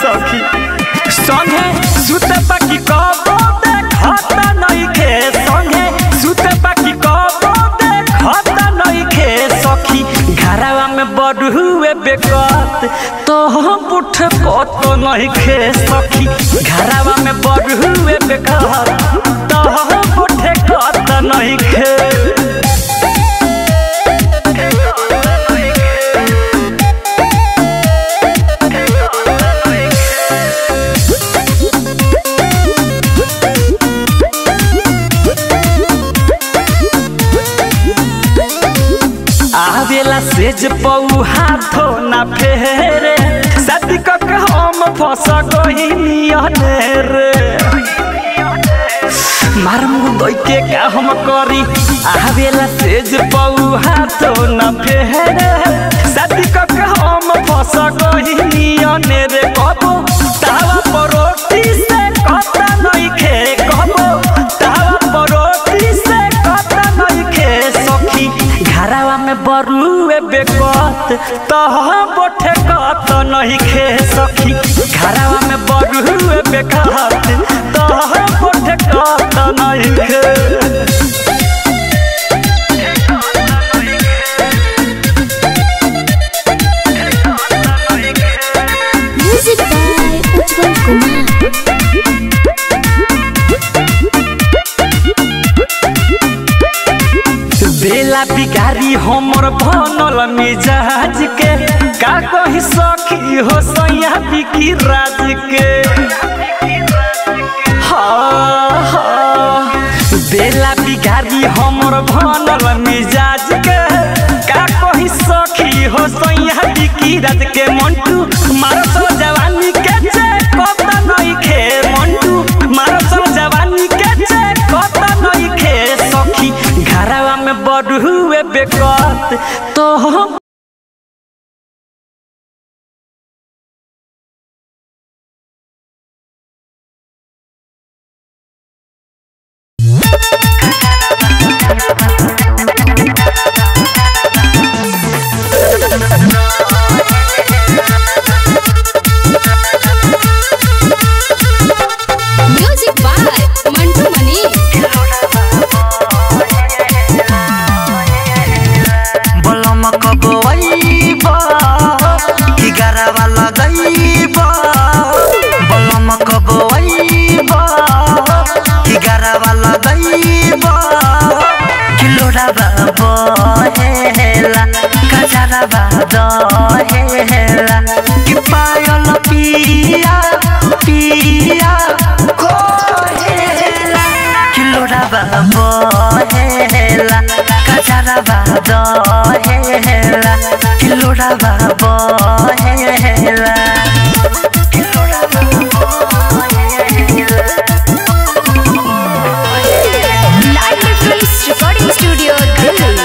सखी संगे सुते बाकी कबो देखत नइखे संगे सुते बाकी कबो देखत नइखे सखी घरवा में बड़ुए बेकत तो हम उठ कत नइखे सखी घरवा में बड़ुए बेकत तो हम उठ कत नइखे आवेला सेज पौ हाथो ना फेरे शादी क के हम फंस गइनी रे मार मुंह दई के का हम करी आवेला सेज पौ हाथो ना फेरे शादी क के हम फंस गइनी रे कबो तावा परोटी से कता नहीं खे कबो तावा परोटी से कता नहीं खे सखी घरवा में बरुए बेकत तह बोठे कत नहीं खे सखी घरवा में बरुए बेकत तह बोठे कत नहीं खे Music by Ujjwal Kumar. बेला बिगारी हमर बनल मिजाज के का कही सखी हो सैया बिकी राज के हाँ, हाँ। बेला बिगारी हमर बनल मिजाज के का कही सखी हो सैया बिकी राज के मंटू मारत जवानी के चे कत नहीं खे मंटू मारत जवानी के चे कत नहीं खे सखी घरवा में बड़ुए बेकत तो हम Music by Mantu Mani. बलम कबैब कि गरबा लगैब बलम कबैब कि गरबा लगैब कि लोराबा बहेला कजरबा दहेला कि पायल पिया पिया कोहेला कि लोराबा बहेला कजरबा दहेला कि लोराबा बहेला कि लोराबा बहेला Live Films Recording Studio, Delhi.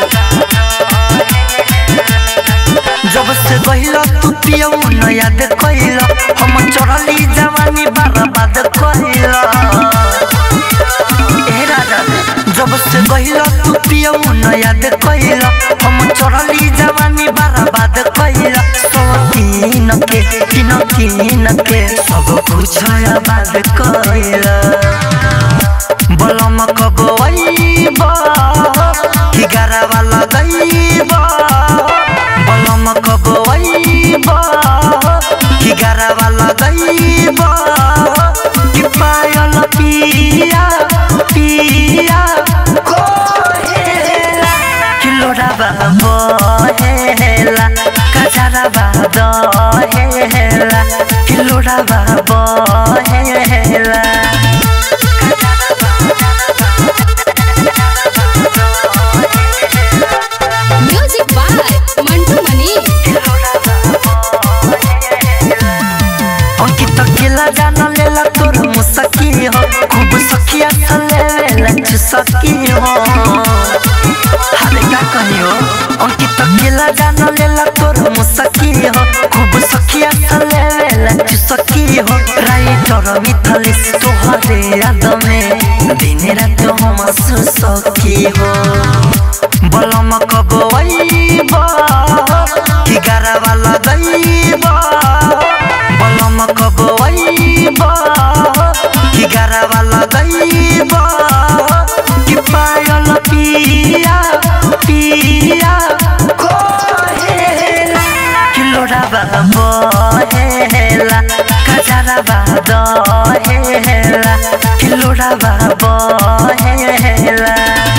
जब से गहिल तू पियऊ न याद कइल हम चढ़ली जवानी बर्बाद कइल ए राजा जब से गहिल तू पियऊ न याद कइल हम चढ़ली जवानी बर्बाद कइल तीन के तीन तीन के सब कुछ आबाद कइल बलम कबैब कि गरबा लगैब बलम कबैब कि गरबा लगैब कि पायल पिया पिया कोहेला कि लोराबा बहेला कजरबा दहेला कि लोराबा बहेला Music by Mantu Mani. Ankit केला जान लेला तोर मुसकी हो खूब सखिया थले लेला चुसकी हो हाले का कहियो अंकित केला जान लेला तोर मुसकी हो खूब सखिया थले लेला चुसकी हो राइटर मिथलिस तोहरे याद में दिन रात हम सुसकी हो बलम कबैब कि गरबा लगैब बलम कबैब लोढ़ावा दहेला कि लोढ़ावा बहेला